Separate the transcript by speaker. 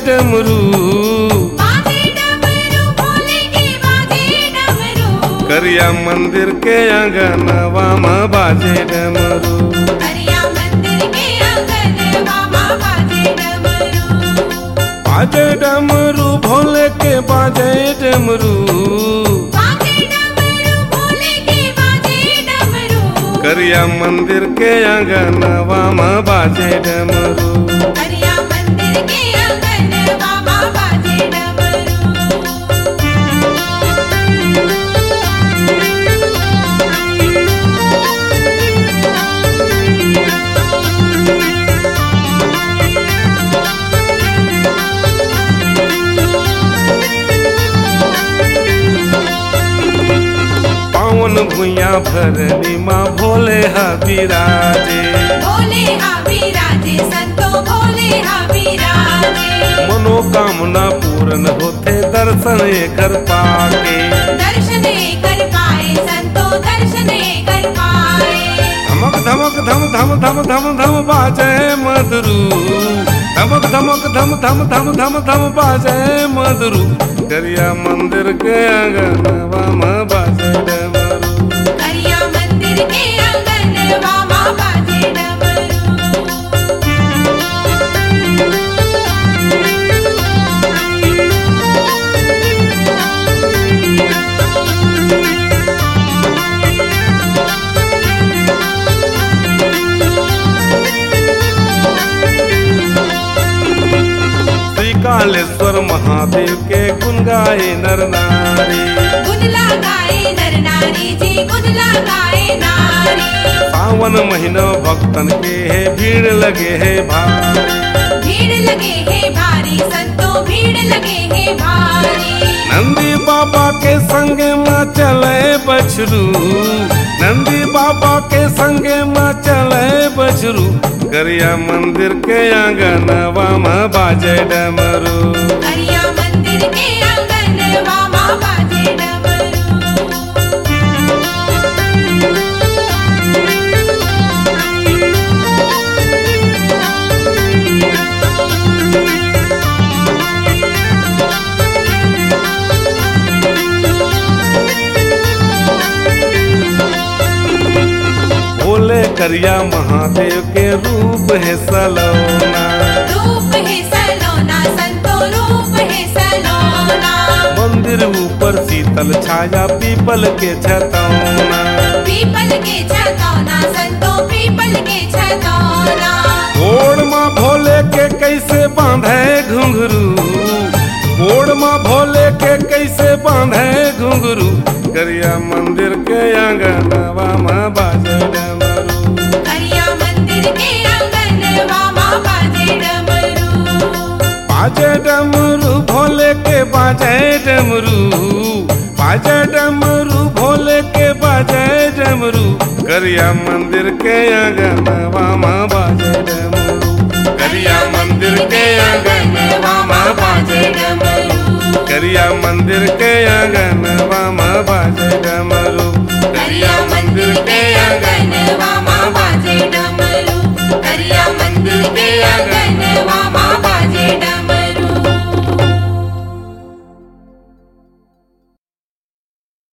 Speaker 1: डमरू
Speaker 2: बाजे डमरू भोले के बाजे डमरू
Speaker 1: करिया मंदिर के आंगनवा में बाजे डमरू
Speaker 2: करिया मंदिर के आंगन मामा बाजे डमरू
Speaker 1: बाजे डमरू भोले के बाजे डमरू
Speaker 2: बाजे डमरू भोले के बाजे डमरू
Speaker 1: करिया मंदिर के आंगनवा में बाजे डमरू
Speaker 2: करिया मंदिर के आंगन मामा बाजे डमरू
Speaker 1: पावन भुइया भरनी माँ भोले हा विराजे
Speaker 2: भोले हा विराजे संतो भोले हा विराजे
Speaker 1: मनोकामना पूर्ण होते दर्शन कर पाके
Speaker 2: दर्शन कर पाए संतो दर्शन कर पाए
Speaker 1: धमक धमक धम धम धम धम धम बाजे मधुरू धमक धमक धम धम धम धम धम बाजे मधुरू करिया मंदिर के आंगनवा में बाजे डमरू
Speaker 2: करिया मंदिर के आंगन मामा बाजे डमरू
Speaker 1: श्री कालेश्वर महादेव के गुण गाए नर नारी
Speaker 2: गुदला गाए नर नारी जी गुदला गाए नारी
Speaker 1: सावन महीना भक्तन के है भीड़ लगे है भारी
Speaker 2: भीड़ लगे है भारी संतो भीड़ लगे है भारी
Speaker 1: नंदी बाबा के संगे माँ चले बछरू नंदी बाबा के संगे माँ चले बछरू करिया मंदिर के आंगनवा में बाजे डमरू
Speaker 2: करिया मंदिर के आंगन मामा बाजे डमरू
Speaker 1: भोले करिया महादेव के रूप है सलोना
Speaker 2: रूप है सलोना संतो रूप है सलोना
Speaker 1: मंदिर ऊपर शीतल छाया पीपल के छतौना
Speaker 2: पीपल के छतौना संतो पीपल के छतौना
Speaker 1: गोड़ माँ भोले के कैसे बांधे घुंघरू गोड़ माँ भोले के कैसे बांधे घुंघरू करिया मंदिर के आंगनवा में बाजे डमरू
Speaker 2: करिया मंदिर के आंगन मामा बाजे डमरू
Speaker 1: बाजे डमरू भोले के बाजे डमरू बाजे डमरू भोले के बाजे डमरू करिया मंदिर के आंगनवा में बाजे डमरू करिया मंदिर के आंगनवा में बाजे डमरू करिया मंदिर के आंगन